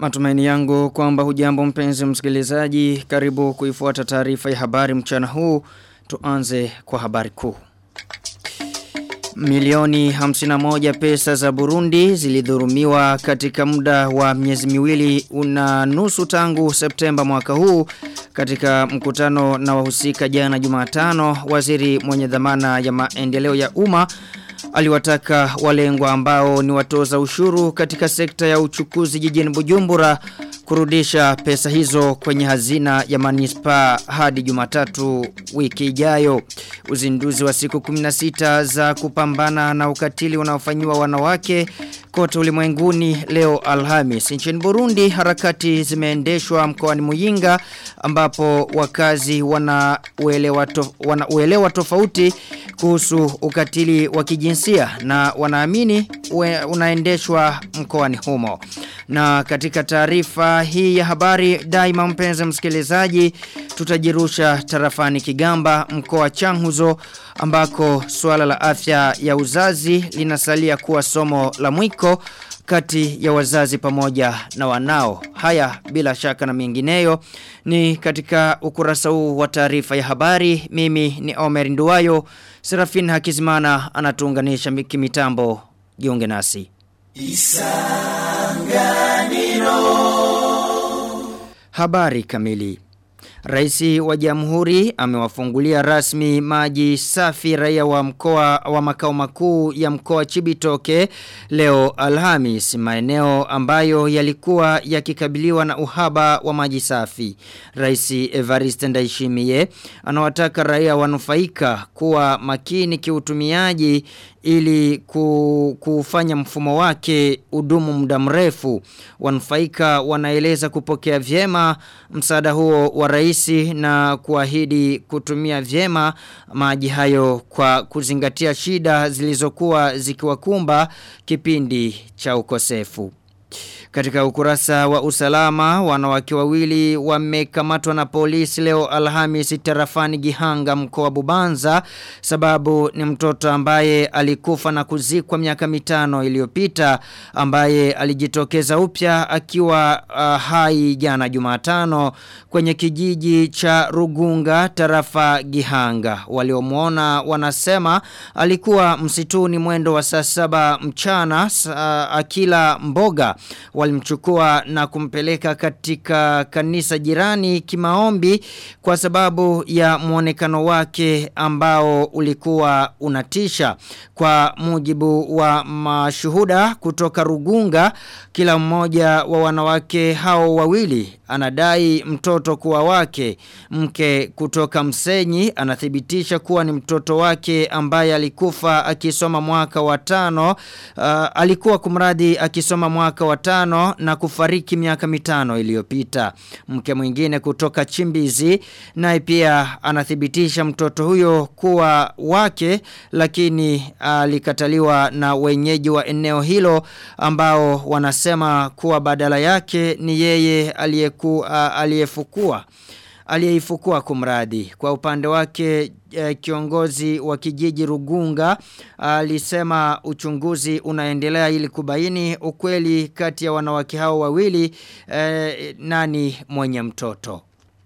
Matumaini yangu kwamba hujambo mpenzi msikilizaji karibu kuifuata taarifa ya habari mchana huu tuanze kwa habari kuu. Milioni 51 pesa za Burundi zilidhurumiwa katika muda wa miezi miwili una nusu tangu Septemba mwaka huu katika mkutano na wahusika jana Jumatano waziri mwenye dhamana ya maendeleo ya umma aliwataka walengwa ambao ni watoza ushuru katika sekta ya uchukuzi jijini Bujumbura kurudisha pesa hizo kwenye hazina ya manispa hadi Jumatatu wiki ijayo. Uzinduzi wa siku 16 za kupambana na ukatili unaofanyiwa wanawake kote ulimwenguni leo Alhamis. Nchini Burundi harakati zimeendeshwa mkoani Muyinga ambapo wakazi wana uelewa, tof, wana uelewa tofauti kuhusu ukatili wa kijinsia na wanaamini unaendeshwa mkoani humo. Na katika taarifa hii ya habari daima mpenzi msikilizaji tutajirusha tarafani Kigamba mkoa Changuzo ambako suala la afya ya uzazi linasalia kuwa somo la mwiko kati ya wazazi pamoja na wanao. Haya bila shaka na mengineyo ni katika ukurasa huu wa taarifa ya habari. Mimi ni Omer Nduwayo. Serafin Hakizimana anatuunganisha kimitambo. Jiunge nasi. Isanganiro. Habari kamili. Raisi wa jamhuri amewafungulia rasmi maji safi raia wa mkoa wa makao makuu ya mkoa Chibitoke leo Alhamis maeneo ambayo yalikuwa yakikabiliwa na uhaba wa maji safi. Raisi Evariste Ndayishimiye anawataka raia wanufaika kuwa makini kiutumiaji ili kufanya mfumo wake udumu muda mrefu. Wanufaika wanaeleza kupokea vyema msaada huo wa raisi na kuahidi kutumia vyema maji hayo kwa kuzingatia shida zilizokuwa zikiwakumba kipindi cha ukosefu. Katika ukurasa wa usalama, wanawake wawili wamekamatwa na polisi leo Alhamisi tarafani Gihanga mkoa Bubanza sababu ni mtoto ambaye alikufa na kuzikwa miaka mitano iliyopita ambaye alijitokeza upya akiwa uh, hai jana Jumatano kwenye kijiji cha Rugunga tarafa Gihanga. Waliomuona wanasema alikuwa msituni mwendo wa saa saba mchana uh, akila mboga walimchukua na kumpeleka katika kanisa jirani kimaombi kwa sababu ya muonekano wake ambao ulikuwa unatisha kwa mujibu wa mashuhuda kutoka Rugunga kila mmoja wa wanawake hao wawili anadai mtoto kuwa wake mke kutoka Msenyi anathibitisha kuwa ni mtoto wake ambaye alikufa akisoma mwaka wa tano uh, alikuwa kumradi akisoma mwaka wa tano na kufariki miaka mitano iliyopita mke mwingine kutoka Chimbizi naye pia anathibitisha mtoto huyo kuwa wake lakini alikataliwa uh, na wenyeji wa eneo hilo ambao wanasema kuwa badala yake ni yeye aliyeku uh, aliyefukua aliyeifukua kumradi kwa upande wake eh, kiongozi wa kijiji Rugunga alisema uh, uchunguzi unaendelea ili kubaini ukweli kati ya wanawake hao wawili eh, nani mwenye mtoto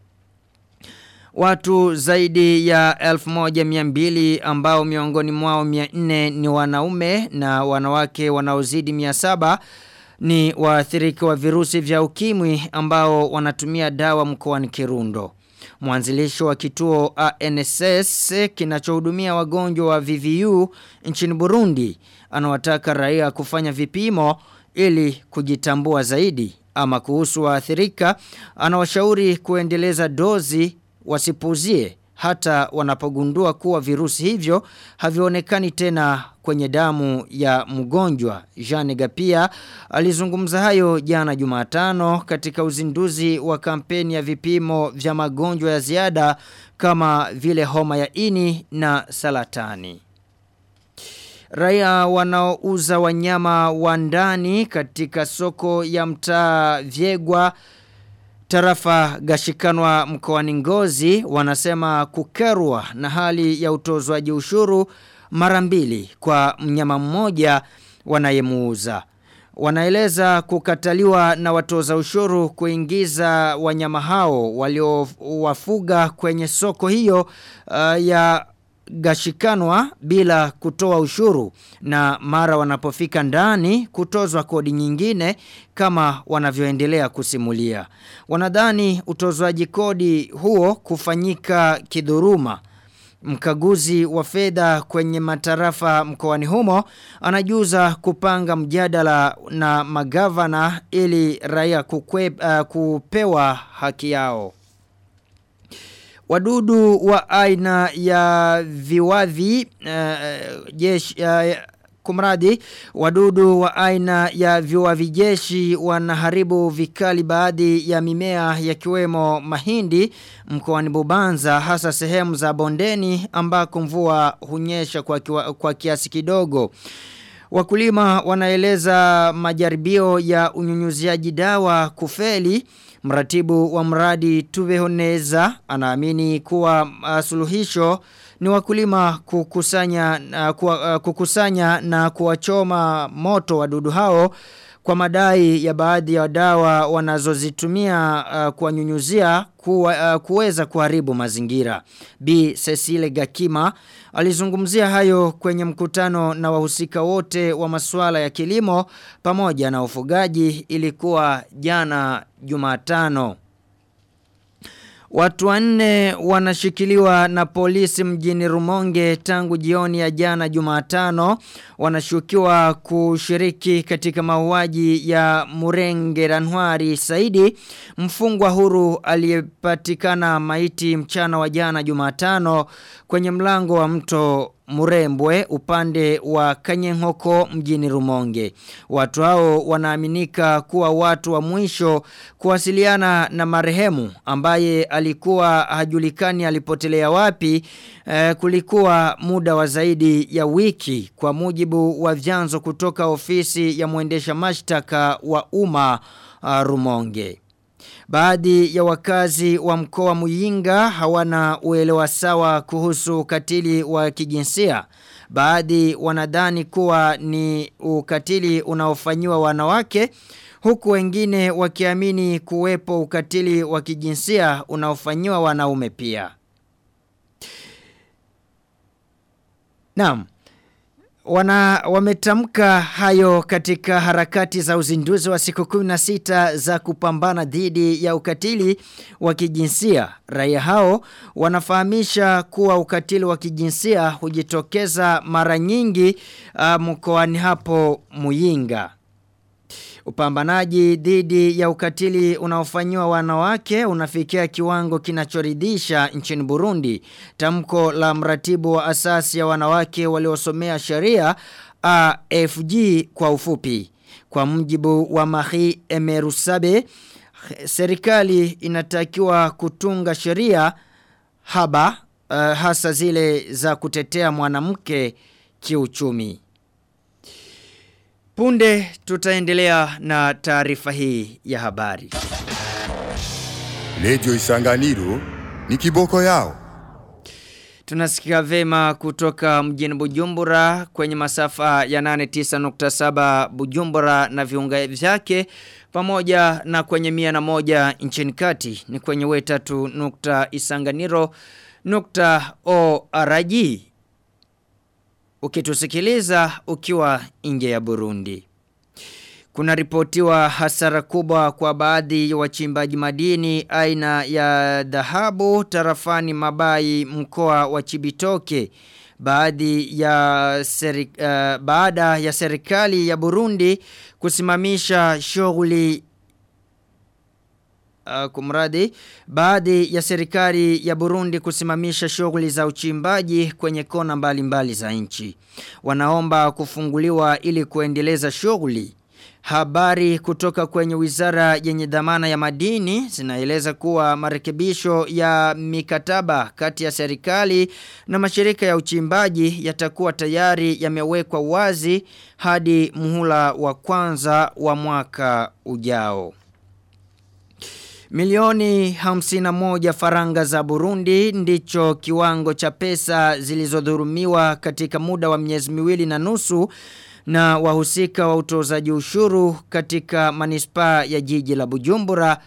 Watu zaidi ya 1200 ambao miongoni mwao 400 ni wanaume na wanawake wanaozidi 700 ni waathirika wa virusi vya ukimwi ambao wanatumia dawa mkoani Kirundo. Mwanzilisho wa kituo ANSS kinachohudumia wagonjwa wa VVU nchini Burundi anawataka raia kufanya vipimo ili kujitambua zaidi ama kuhusu waathirika anawashauri kuendeleza dozi wasipuzie hata wanapogundua kuwa virusi hivyo havionekani tena kwenye damu ya mgonjwa. Jean Gapia alizungumza hayo jana Jumatano katika uzinduzi wa kampeni ya vipimo vya magonjwa ya ziada kama vile homa ya ini na salatani. Raia wanaouza wanyama wa ndani katika soko ya mtaa Vyegwa Tarafa gashikanwa mkoani ngozi wanasema kukerwa na hali ya utozwaji ushuru mara mbili kwa mnyama mmoja wanayemuuza. Wanaeleza kukataliwa na watoza ushuru kuingiza wanyama hao waliowafuga kwenye soko hiyo uh, ya gashikanwa bila kutoa ushuru na mara wanapofika ndani kutozwa kodi nyingine kama wanavyoendelea kusimulia. Wanadhani utozwaji kodi huo kufanyika kidhuruma. Mkaguzi wa fedha kwenye matarafa mkoani humo anajuza kupanga mjadala na magavana ili raia kukwe, uh, kupewa haki yao. Wadudu wa aina ya viwavi uh, jeshi uh, kumradi wadudu wa aina ya viwavi jeshi wanaharibu vikali baadhi ya mimea yakiwemo mahindi mkoani Bubanza hasa sehemu za bondeni ambako mvua hunyesha kwa, kiwa, kwa kiasi kidogo. Wakulima wanaeleza majaribio ya unyunyuziaji dawa kufeli Mratibu wa mradi Tuvehoneza anaamini kuwa uh, suluhisho ni wakulima kukusanya, uh, kuwa, uh, kukusanya na kuwachoma moto wadudu hao kwa madai ya baadhi ya dawa wanazozitumia uh, kuwanyunyuzia kuwa, uh, kuweza kuharibu mazingira. B. Cecile Gakima alizungumzia hayo kwenye mkutano na wahusika wote wa masuala ya kilimo pamoja na ufugaji ilikuwa jana Jumatano. Watu wanne wanashikiliwa na polisi mjini Rumonge tangu jioni ya jana Jumatano wanashukiwa kushiriki katika mauaji ya Murenge Ranwari Saidi mfungwa huru aliyepatikana maiti mchana wa jana Jumatano kwenye mlango wa mto Murembwe upande wa Kanyenhoko mjini Rumonge. Watu hao wanaaminika kuwa watu wa mwisho kuwasiliana na marehemu ambaye alikuwa hajulikani alipotelea wapi eh, kulikuwa muda wa zaidi ya wiki kwa mujibu wa vyanzo kutoka ofisi ya mwendesha mashtaka wa umma uh, Rumonge. Baadhi ya wakazi wa mkoa Muyinga hawana uelewa sawa kuhusu ukatili wa kijinsia. Baadhi wanadhani kuwa ni ukatili unaofanyiwa wanawake huku wengine wakiamini kuwepo ukatili wa kijinsia unaofanyiwa wanaume pia. Naam. Wana wametamka hayo katika harakati za uzinduzi wa siku 16 za kupambana dhidi ya ukatili wa kijinsia. Raia hao wanafahamisha kuwa ukatili wa kijinsia hujitokeza mara nyingi uh, mkoani hapo Muyinga. Upambanaji dhidi ya ukatili unaofanyiwa wanawake unafikia kiwango kinachoridhisha nchini Burundi. Tamko la mratibu wa asasi ya wanawake waliosomea sheria AFG kwa ufupi. Kwa mjibu wa Marie Emerusabe, serikali inatakiwa kutunga sheria haba uh, hasa zile za kutetea mwanamke kiuchumi. Punde tutaendelea na taarifa hii ya habari. Lejo Isanganiro ni kiboko yao. Tunasikia vema kutoka mjini Bujumbura kwenye masafa ya 89.7 Bujumbura na viunga vyake pamoja na kwenye mia na moja nchini kati ni kwenye wetatu nukta isanganiro nukta ORG ukitusikiliza ukiwa nje ya Burundi. Kuna ripotiwa hasara kubwa kwa baadhi ya wachimbaji madini aina ya dhahabu tarafani mabai mkoa wa Chibitoke. Baadhi ya seri, uh, baada ya serikali ya Burundi kusimamisha shughuli uh, kumradi baadhi ya serikali ya Burundi kusimamisha shughuli za uchimbaji kwenye kona mbalimbali za nchi. Wanaomba kufunguliwa ili kuendeleza shughuli. Habari kutoka kwenye wizara yenye dhamana ya madini zinaeleza kuwa marekebisho ya mikataba kati ya serikali na mashirika ya uchimbaji yatakuwa tayari yamewekwa wazi hadi muhula wa kwanza wa mwaka ujao. Milioni hamsina moja faranga za Burundi ndicho kiwango cha pesa zilizodhurumiwa katika muda wa miezi miwili na nusu na wahusika wa utozaji ushuru katika manispaa ya jiji la Bujumbura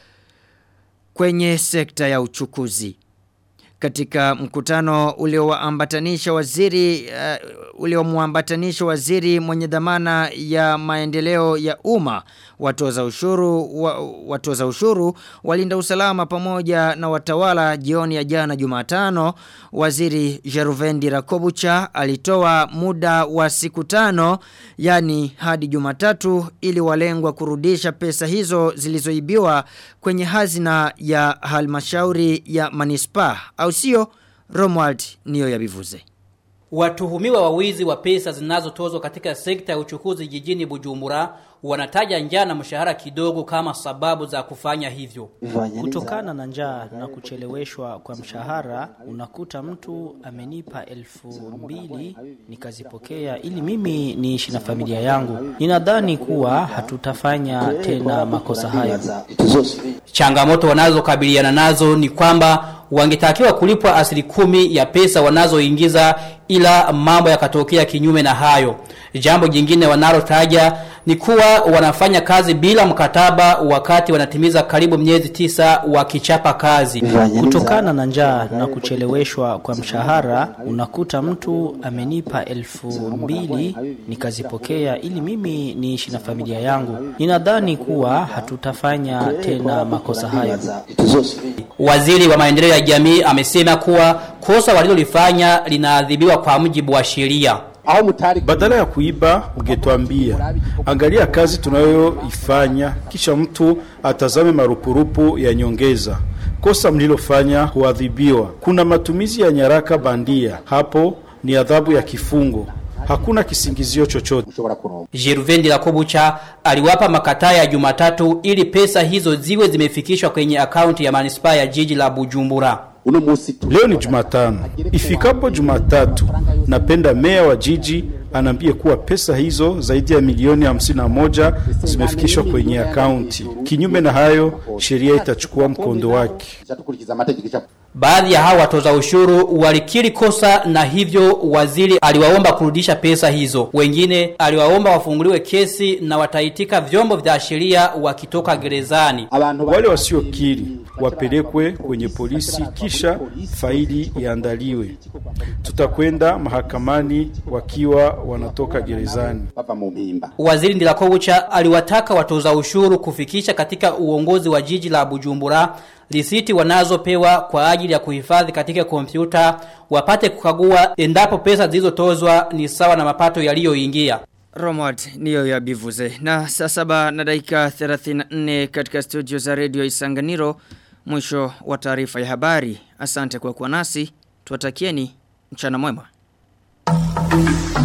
kwenye sekta ya uchukuzi. Katika mkutano uliowaambatanisha waziri uh, uliomuambatanisha waziri mwenye dhamana ya maendeleo ya umma watoza ushuru wa, watoza ushuru walinda usalama pamoja na watawala jioni ya jana Jumatano waziri Jeruvendi Rakobucha alitoa muda wa siku tano yani hadi Jumatatu ili walengwa kurudisha pesa hizo zilizoibiwa kwenye hazina ya halmashauri ya manispaa au sio Romuald niyo yabivuze. Watuhumiwa wa wizi wa pesa zinazotozwa katika sekta ya uchukuzi jijini Bujumbura wanataja njaa na mshahara kidogo kama sababu za kufanya hivyo. Kutokana na njaa na kucheleweshwa kwa mshahara, unakuta mtu amenipa elfu mbili nikazipokea ili mimi niishi na familia yangu. Ninadhani kuwa hatutafanya tena makosa hayo. Changamoto wanazokabiliana nazo ni kwamba wangetakiwa kulipwa asili kumi ya pesa wanazoingiza ila mambo yakatokea kinyume na hayo. Jambo jingine wanalotaja ni kuwa wanafanya kazi bila mkataba wakati wanatimiza karibu miezi tisa wakichapa kazi. Kutokana na njaa na kucheleweshwa kwa mshahara, unakuta mtu amenipa elfu mbili nikazipokea ili mimi niishi na familia yangu. Ninadhani kuwa hatutafanya tena makosa hayo. Waziri wa maendeleo ya jamii amesema kuwa kosa walilolifanya linaadhibiwa kwa mujibu wa sheria. Badala ya kuiba ungetuambia, angalia kazi tunayoifanya, kisha mtu atazame marupurupu ya nyongeza. Kosa mlilofanya huadhibiwa. Kuna matumizi ya nyaraka bandia, hapo ni adhabu ya kifungo. Hakuna kisingizio chochote. Jeruvendi Rakobucha aliwapa makataa ya Jumatatu ili pesa hizo ziwe zimefikishwa kwenye akaunti ya manispaa ya jiji la Bujumbura. Leo ni Jumatano. Ifikapo Jumatatu, napenda meya wa jiji anaambie kuwa pesa hizo zaidi ya milioni hamsini na moja zimefikishwa kwenye akaunti. Kinyume na hayo, sheria itachukua mkondo wake. Baadhi ya hao watoza ushuru walikiri kosa na hivyo waziri aliwaomba kurudisha pesa hizo. Wengine aliwaomba wafunguliwe kesi na wataitika vyombo vya sheria wakitoka gerezani. Wale wasiokiri wapelekwe kwenye polisi kisha faili iandaliwe. Tutakwenda mahakamani wakiwa wanatoka gerezani. Waziri Ndilakobucha aliwataka watoza ushuru kufikisha katika uongozi wa jiji la Bujumbura risiti wanazopewa kwa ajili ya kuhifadhi katika kompyuta wapate kukagua endapo pesa zilizotozwa ni sawa na mapato yaliyoingia. Romad niyo ya bivuze. Na saa saba na dakika 34 katika studio za radio Isanganiro mwisho wa taarifa ya habari. Asante kwa kuwa nasi. Tuwatakieni mchana mwema.